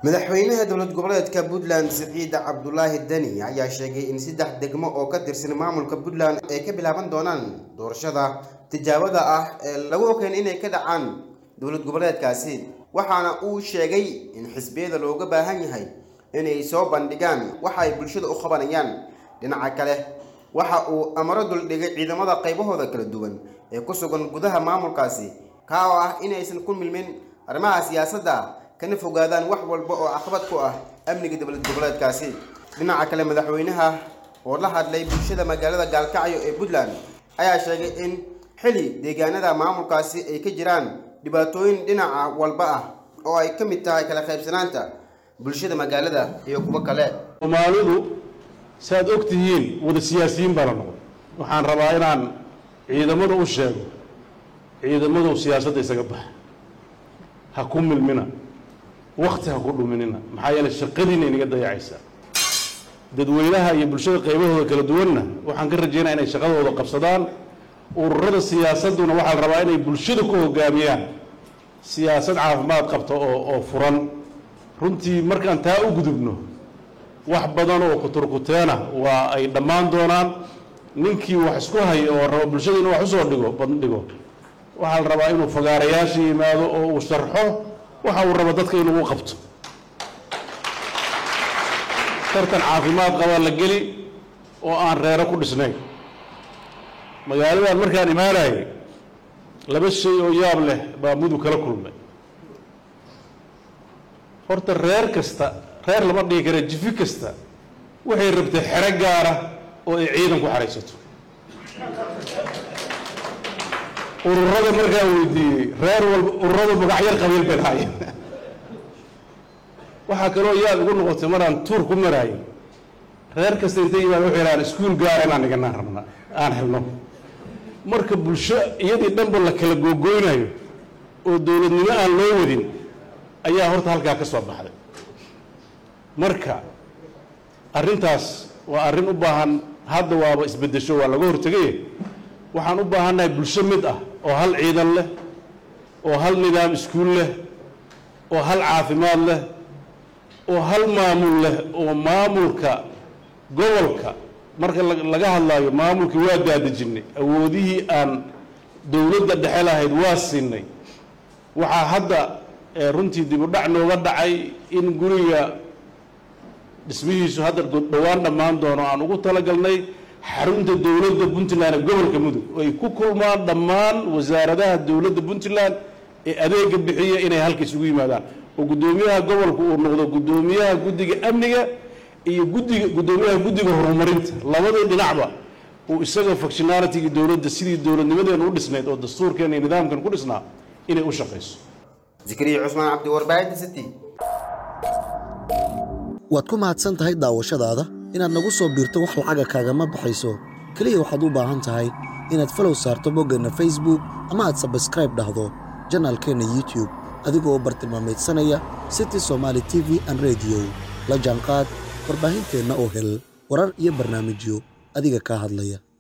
madaxweynaha dowlad goboleedka puntland siciid cabdulaahi deni ayaa sheegay in saddex degmo oo ka tirsan maamulka puntland ay ka bilaaban doonaan doorashada tijaabada ah ee lagu ogeyn inay ka dhacaan dowlad goboleedkaasi waxaana uu sheegay in xisbiyada looga baahan yahay inay soo bandhigaan waxa ay bulshada u qabanayaan dhinaca kale waxa uu amaro duldhigay ciidamada qaybahooda kala duwan ee ku sugan gudaha maamulkaasi kaa oo ah inaysan ku milmin arrimaha siyaasadda kana fogaadaan wax walba oo caqabad ku ah amniga dowlad goboleedkaasi dhinaca kale madaxweynaha oo la hadlay bulshada magaalada gaalkacyo ee puntland ayaa sheegay in xili deegaanada maamulkaasi ay ka jiraan dhibaatooyin dhinaca walba ah oo ay ka mid tahay kala qaybsanaanta bulshada magaalada iyo kuwo kale soomaalidu saaad og tihiin wada siyaasiyiin baa la noqday waxaan rabaa inaan ciidamada u sheego ciidamadu siyaasadda isaga baxa ha ku milmina wakti ha ku dhuminina maxaa yeele shaqadiina inaga dayacaysaa dadweynaha iyo bulshada qaybahooda kala duwanna waxaan ka rajaynaya inay shaqadooda qabsadaan ururada siyaasadduna waxaa la rabaa inay bulshada ku hogaamiyaan siyaasad caafimaad qabta oo oo furan runtii markaan taa u gudubno wax badan oo kuturkuteena waa ay dhammaan doonaan ninkii wax isku hayo oo raba bulshada inuu wax usoo dhigo bandhigo waxaa la rabaa inuu fagaarayaasha yimaado oo uu sharxo waxa uu rabo dadka inuu u qabto tartan caafimaad qabaa la geli oo aan reero ku dhisnayn magaaladan markaan imaanayay laba shay oo yaab leh baa mudug kala kulmay horta reer kasta reer lama dhigi kara jifi kasta waxay rabtay xero gaara oo ay ciidan ku xaraysato ururada markaan weydiiyey reer walba ururada magacyar qabiil bay lahaayeen waxaa kaloo yaad igu noqotay maraan tuur ku maraayay reer kasta intay yimaada waxay dhahaan iskuul gaara inaan dhiganaan rabna aan helno marka bulsho iyadii dhanba la kala googoynayo oo dowladnimo aan loo wadin ayaa horta halkaa ka soo baxday marka arrintaas waa arrin u baahan hadda waaba isbeddesho waa laga hortegay waxaan u baahannahay bulsho mid ah oo hal ciidan leh oo hal nidaam iskuul leh oo hal caafimaad leh oo hal maamul leh oo maamulka gobolka marka laga hadlaayo maamulkii waa daadejinay awoodihii aan dowladda dhexe lahayd waa siinay waxaa hadda runtii dib u dhac nooga dhacay in guriga dhismihiisu hadda dhowaan dhammaan doono aan ugu talagalnay xarunta dowladda puntland ee gobolka mudug ay ku kulmaan dhammaan wasaaradaha dowladda puntland ee adeega bixiya inay halka isugu yimaadaan oo guddoomiyaha gobolka uu noqdo guddoomiyaha guddiga amniga iyo guddiga guddoomiyaha guddiga horumarinta labadii dhinacba uu isaga functionalityga dowladda sidii dowladnimadeena u dhisnayd oo dastuurkeena iyo nidaamkan ku dhisnaa inay u shaqayso zikriya cusmaan cabdi warbaahinta city waad ku mahadsan tahay daawashadaada inaad nagu soo biirto wax lacaga kaagama baxayso keliya waxaad u baahan tahay inaad falow saarto boggeenna facebook ama aad sabskraib dhahdo janaalkeenna youtube adigoo bartilmaameedsanaya city somaali t v an rediyo la jaanqaad warbaahinteenna oo hel warar iyo barnaamijyo adiga kaa hadlaya